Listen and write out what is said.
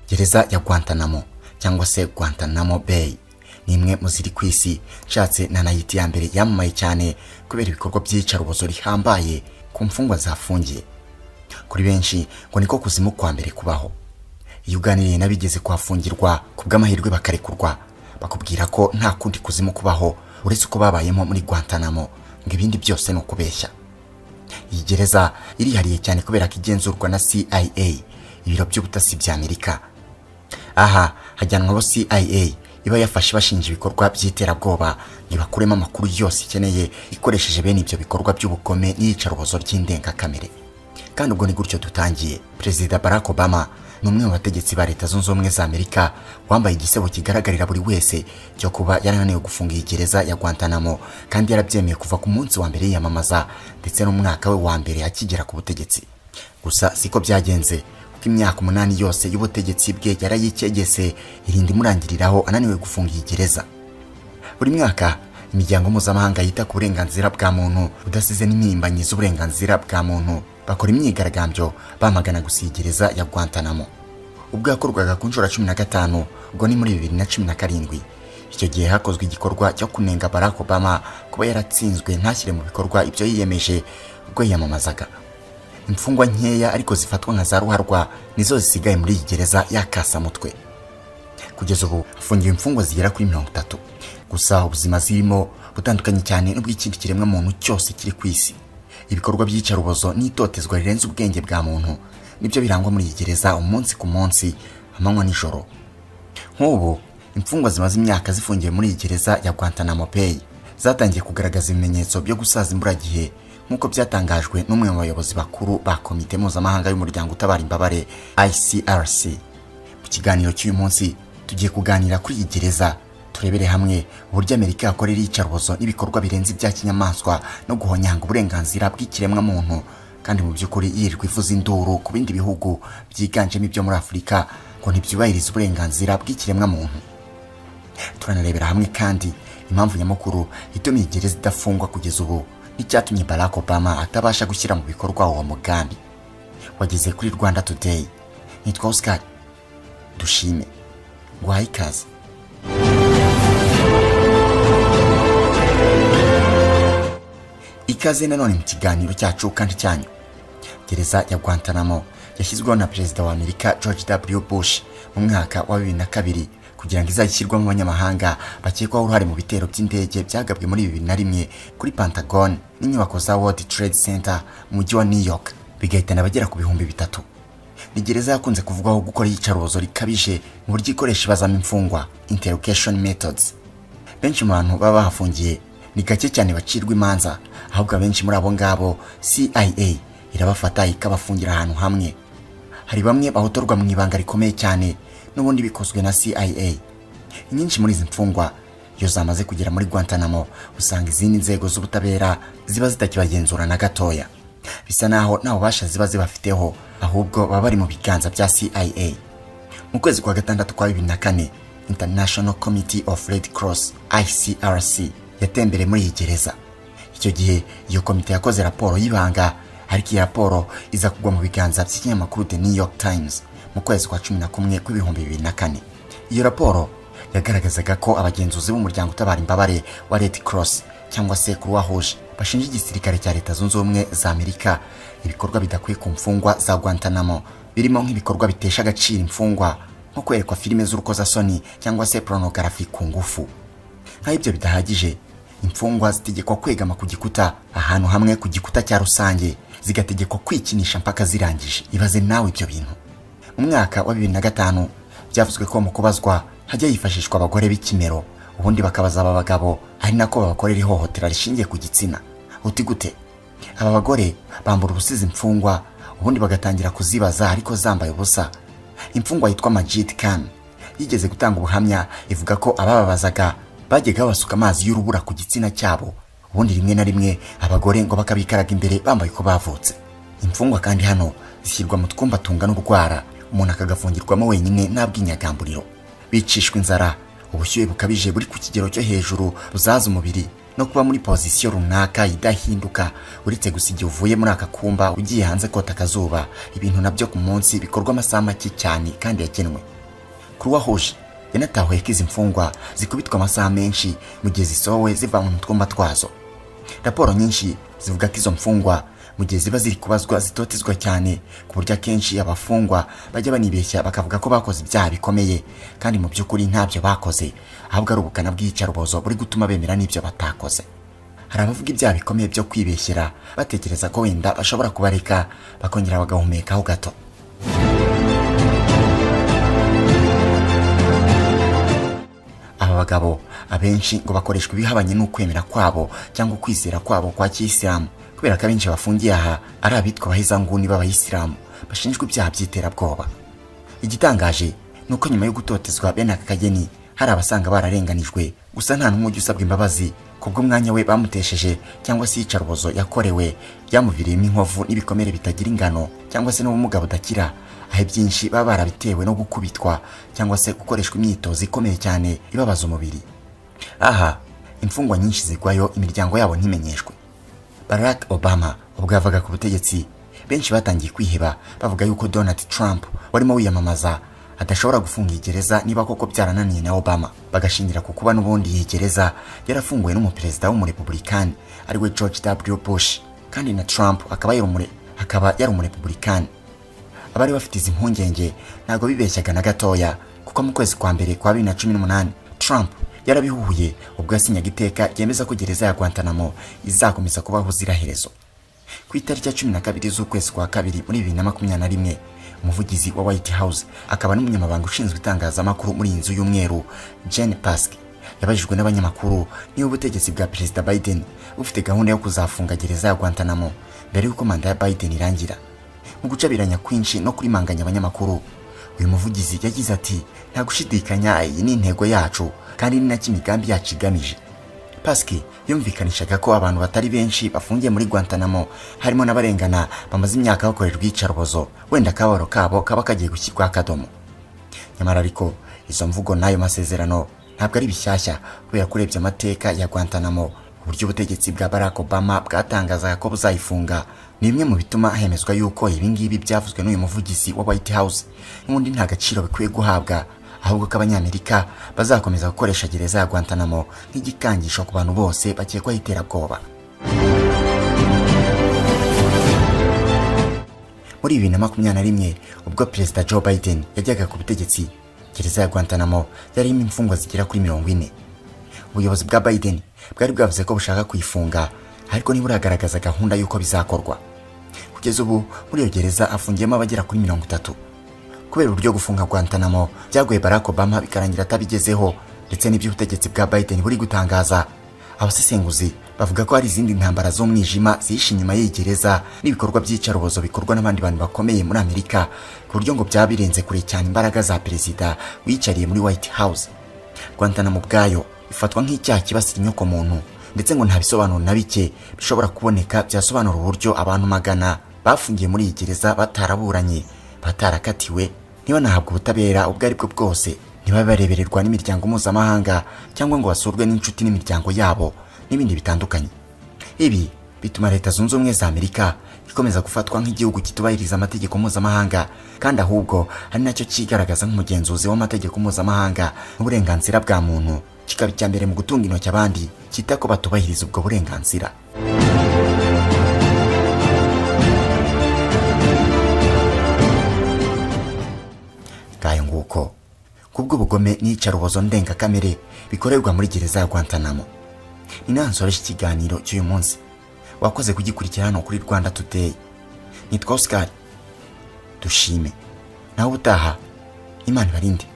gereza ya guantanamo cyangwa se guantanamo beyi ni imwe mu ziri ku isi nshatse nanayiti ya mbere yamamaye cyane kubera ibikorwa by'iyicarubozo rihambaye ku mfungwa zafungiye kuri benshi ngo niko kuzimu kwa mbere kubaho iyo uganiriye n'abigeze kuhafungirwa ku bw'amahirwe bakarekurwa bakubwira ko nta kundi kuzimu kubaho uretse uko babayemo muri guantanamo ngo ibindi byose ni ukubeshya iyi gereza irihariye cyane kubera ko igenzurwa na CIA ibiro by'ubutasi bya Amerika aha hajyanwa abo CIA iba yafashe bashinja ibikorwa by'iterabwoba ngo bakuremo amakuru yose ikeneye ikoresheje bene ibyo bikorwa by'ubukome n'iyicarubozo ry'indengakamere kandi ubwo ni gutyo dutangiye perezida Barack Obama ni umwe mu bategetsi ba leta zunze ubumwe za amerika wambaye igisebo kigaragarira buri wese cyo kuba yarananiwe gufunga iyi gereza ya guantanamo kandi yarabyemeye kuva ku munsi wa mbere yiyamamaza ndetse n'umwaka we wa mbere akigera ku butegetsi gusa siko byagenze kuko imyaka umunani yose y'ubutegetsi bwe yarayikegese irinda imurangiriraho ananiwe gufunga iyi gereza buri mwaka imiryango mpuzamahanga yita ku burenganzira bwa muntu budasize n'impirimbanyi z'uburenganzira bwa muntu bakora imyigaragambyo bamagana gusigereza ya guantanamo ubwo yakorwaga ku nshuro cumi na gatanu ubwo ni muri bibiri na cumi na karindwi icyo gihe hakozwe igikorwa cyo kunenga barack obama kuba yaratsinzwe ntashyire mu bikorwa ibyo yiyemeje ubwo yiyamamazaga imfungwa nkeya ariko zifatwa nka za ruharwa nizo zisigaye muri iyi gereza y'akasamutwe kugeza ubu hafungiwe imfungwa zigera kuri mirongo itatu gusa ubuzima zirimo butandukanye cyane n'ubw'ikindi kiremwa muntu cyose kiri ku isi ibikorwa by'iyicarubozo n'itotezwa rirenze ubwenge bwa muntu nibyo birangwa muri iyi gereza umunsi ku munsi amanywa nijoro nk'ubu imfungwa zimaze imyaka zifungiwe muri iyi gereza ya guantanamo Bay zatangiye kugaragaza ibimenyetso byo gusaza imburagihe nk'uko byatangajwe n'umwe mu bayobozi bakuru ba komite mpuzamahanga y'umuryango utabara imbabare ICRC mu kiganiro cy'uyu munsi tugiye kuganira kuri iyi gereza turebere hamwe uburyo amerika yakorera iyicarubozo n'ibikorwa birenze ibya kinyamaswa no guhonyanga uburenganzira bw'ikiremwa muntu kandi mu by'ukuri yirirwa ivuza induru ku bindi bihugu byiganjemo ibyo muri afurika ngo ntibyubahirize uburenganzira bw'ikiremwa muntu turanarebera hamwe kandi impamvu nyamukuru ituma iyi gereza idafungwa kugeza ubu n'icyatumye barack obama atabasha gushyira mu bikorwa uwo mugambi wageze kuri rwanda today nitwa oscar dushime guhaye ikaze ikaze nanone mu kiganiro cyacu kandi cyanyu gereza ya guantanamo yashyizweho na perezida wa amerika george w bush mu mwaka wa bibiri na kabiri kugira ngo izashyirwamo abanyamahanga bakekwaho uruhare mu bitero by'indege byagabwe muri bibiri na rimwe kuri pentagon n'inyubako za world trade center mu mujyi wa new york bigahitana abagera ku bihumbi bitatu ni gereza yakunze kuvugwaho gukora iyicarubozo rikabije mu buryo ikoresha ibazamo imfungwa interrogation methods benshi mu bantu baba bahafungiye ni gake cyane bacirwa imanza ahubwo abenshi muri abo ngabo CIA irabafata ikabafungira ahantu hamwe hari bamwe bahotorwa mu ibanga rikomeye cyane n'ubundi bikozwe na CIA inyinshi muri izi mfungwa iyo zamaze kugera muri Guantanamo usanga izindi nzego z'ubutabera ziba zitakibagenzura na gatoya bisa naho nta bubasha ziba zibafiteho ahubwo baba bari mu biganza bya CIA mu kwezi kwa gatandatu kwa bibiri na kane International Committee of Red Cross ICRC yatembereye muri iyi gereza icyo gihe iyo komite yakoze raporo y'ibanga ariko iyi raporo iza kugwa mu biganza by'ikinyamakuru The New York Times mu kwezi kwa cumi na kumwe kw'ibihumbi bibiri na kane iyo raporo yagaragazaga ko abagenzuzi b'umuryango utabara imbabare wa Red Cross cyangwa se Croix Rouge bashinja igisirikare cya leta zunze ubumwe za Amerika ibikorwa bidakwiye ku mfungwa za Guantanamo birimo nk'ibikorwa bitesha agaciro imfungwa nko kwerekwa filime z'urukozasoni cyangwa se porunogarafi ku ngufu nk'aho ibyo bidahagije imfungwa zitegekwa kwegama ku gikuta ahantu hamwe ku gikuta cya rusange zigategekwa kwikinisha mpaka zirangije ibaze nawe ibyo bintu mu mwaka wa bibiri na gatanu byavuzwe ko mu kubazwa hajya hifashishwa abagore b'ikimero ubundi bakabaza aba bagabo ari nako babakorera ihohotera rishingiye ku gitsina uti gute aba bagore bambura ubusizi imfungwa ubundi bagatangira kuzibaza ariko zambaye ubusa imfungwa yitwa Majid Khan yigeze gutanga ubuhamya ivuga ko abababazaga bajyaga basuka amazi y'urubura ku gitsina cyabo ubundi rimwe na rimwe abagore ngo bakabikaraga imbere bambaye uko bavutse imfungwa kandi hano zishyirwa mu twumba tungana urwara umuntu akagafungirwamo wenyine nta bw'inyagamburiro bicishwa inzara ubushyuhe bukabije buri ku kigero cyo hejuru buzaza umubiri no kuba muri pozisiyo runaka idahinduka uretse gusa igihe uvuye muri aka kumba ugiye hanze kota akazuba ibintu nabyo ku munsi bikorwa amasaha make cyane kandi yagenwe kuruwa hoje yanatahuye ko izi mfungwa zikubitwa amasaha menshi mu gihe zisohowe zivanwe mu twumba twazo raporo nyinshi zivuga ko izo mfungwa mu gihe ziba ziri kubazwa zitotezwa cyane ku buryo akenshi abafungwa bajya banibeshya bakavuga ko bakoze ibyaha bikomeye kandi mu by'ukuri ntabyo bakoze ahubwo ari ubukana bw'iyicarubozo buri gutuma bemera n'ibyo batakoze hari abavuga ibyaha bikomeye byo kwibeshyera batekereza ko wenda bashobora kubareka bakongera bagahumekaho gato aba bagabo abenshi ngo bakoreshwa ibihabanye n'ukwemera kwabo cyangwa ukwizera kwabo kwa kiyisilamu kubera ko abenshi bafungiye aha ari abitwa abahezanguni b'abayisilamu bashinjwa ibyaha by'iterabwoba igitangaje ni uko nyuma yo gutotezwa bene aka kageni hari abasanga bararenganijwe gusa nta n'umwe ujya usabwa imbabazi kubwo umwanya we bamutesheje cyangwa se iyicarubozo yakorewe byamuviriyemo inkovu n'ibikomere bitagira ingano cyangwa se n'ubumuga budakira aho ibyinshi baba barabitewe no gukubitwa cyangwa se gukoreshwa imyitozo ikomeye cyane ibabaza umubiri aha imfungwa nyinshi zigwayo imiryango yabo ntimenyeshwe barack obama ubwo yavaga ku butegetsi benshi batangiye kwiheba bavuga yuko donald trump warimo wiyamamaza adashobora gufunga iyi gereza niba koko byarananiye na obama bagashingira ku kuba n'ubundi iyi gereza yarafunguwe n'umuperezida w'umurepubulikani ariwe george w bush kandi na trump akaba yari umure- akaba yari umurepubulikani abari bafite izi mpungenge ntabwo bibeshyaga na gatoya kuko mu kwezi kwa mbere kwa bibiri na cumi n'umunani trump yarabihuhuye ubwo yasinyaga iteka ryemeza ko gereza ya guantanamo izakomeza kubaho ubuziraherezo ku itariki ya cumi na kabiri z'ukwezi kwa kabiri muri bibiri na makumyabiri na rimwe umuvugizi wa white house akaba n'umunyamabanga ushinzwe itangazamakuru muri iyi nzu y'umweru jen pask yabajijwe n'abanyamakuru niba ubutegetsi bwa perezida biden bufite gahunda yo kuzafunga gereza ya guantanamo mbere y'uko manda ya biden irangira mu gucabiranya kwinshi no kurimanganya abanyamakuru uyu muvugizi yagize ati nta gushidikanya iyi ni intego yacu kandi ni nacyo imigambi yacu igamije paski yumvikanishaga ko abantu batari benshi bafungiye muri guantanamo harimo n'abarengana bamaze imyaka bakorerwa iyicarubozo wenda akababaro kabo kaba kagiye gushyirwaho akadomo nyamara ariko izo mvugo n'ayo masezerano ntabwo ari bishyashya kubera ko urebye amateka ya guantanamo uburyo ubutegetsi bwa barack obama bwatangazaga ko buzayifunga ni bimwe mu bituma hemezwa yuko ibi ngibi byavuzwe n'uyu muvugizi wa white house n'ubundi nta gaciro bikwiye guhabwa ahubwo ko abanyamerika bazakomeza gukoresha gereza ya guantanamo nk'igikangisho ku bantu bose bakekwaho iterabwoba muri bibiri na makumyabiri na rimwe ubwo perezida joe biden yajyaga ku butegetsi gereza ya guantanamo yarimo imfungwa zigera kuri mirongo ine ubuyobozi bwa biden bwari bwavuze ko bushaka kuyifunga ariko ntiburagaragaza gahunda y'uko bizakorwa kugeza ubu muri iyo gereza afungiyemo abagera kuri mirongo itatu kubera uburyo gufunga guantanamo byagoye barack obama bikarangira atabigezeho ndetse n'iby'ubutegetsi bwa biden buri gutangaza abasesenguzi bavuga ko hari izindi ntambara z'umwijima zihishe inyuma y'iyi gereza n'ibikorwa by'iyicarubozo bikorwa n'abandi bantu bakomeye muri amerika ku buryo ngo byaba birenze kure cyane imbaraga za perezida wiyicariye muri white house guantanamo ubwayo ifatwa nk'icyaha kibasira inyoko muntu ndetse ngo nta bisobanuro na bike bishobora kuboneka byasobanura uburyo abantu magana bafungiye muri iyi gereza bataraburanye batarakatiwe ntibanahabwe ubutabera ubwo ari bwo bwose ntibabe barebererwa n'imiryango mpuzamahanga cyangwa ngo basurwe n'inshuti n'imiryango yabo n'ibindi bitandukanye ibi bituma leta zunze ubumwe za amerika ikomeza gufatwa nk'igihugu kitubahiriza amategeko mpuzamahanga kandi ahubwo ari nacyo cyigaragaza nk'umugenzuzi w'amategeko mpuzamahanga n'uburenganzira bwa muntu kikaba icya mbere mu gutunga intoki abandi cyita ko batubahiriza ubwo burenganzira ngayo nguko kubw'ubugome n'iyicarubozo ndengakamere bikorerwa muri gereza ya guantanamo ni naho nsoreje ikiganiro cy'uyu munsi wakoze kugikurikira hano kuri rwanda today nitwa oscar dushime nawe ubutaha imana ibarinde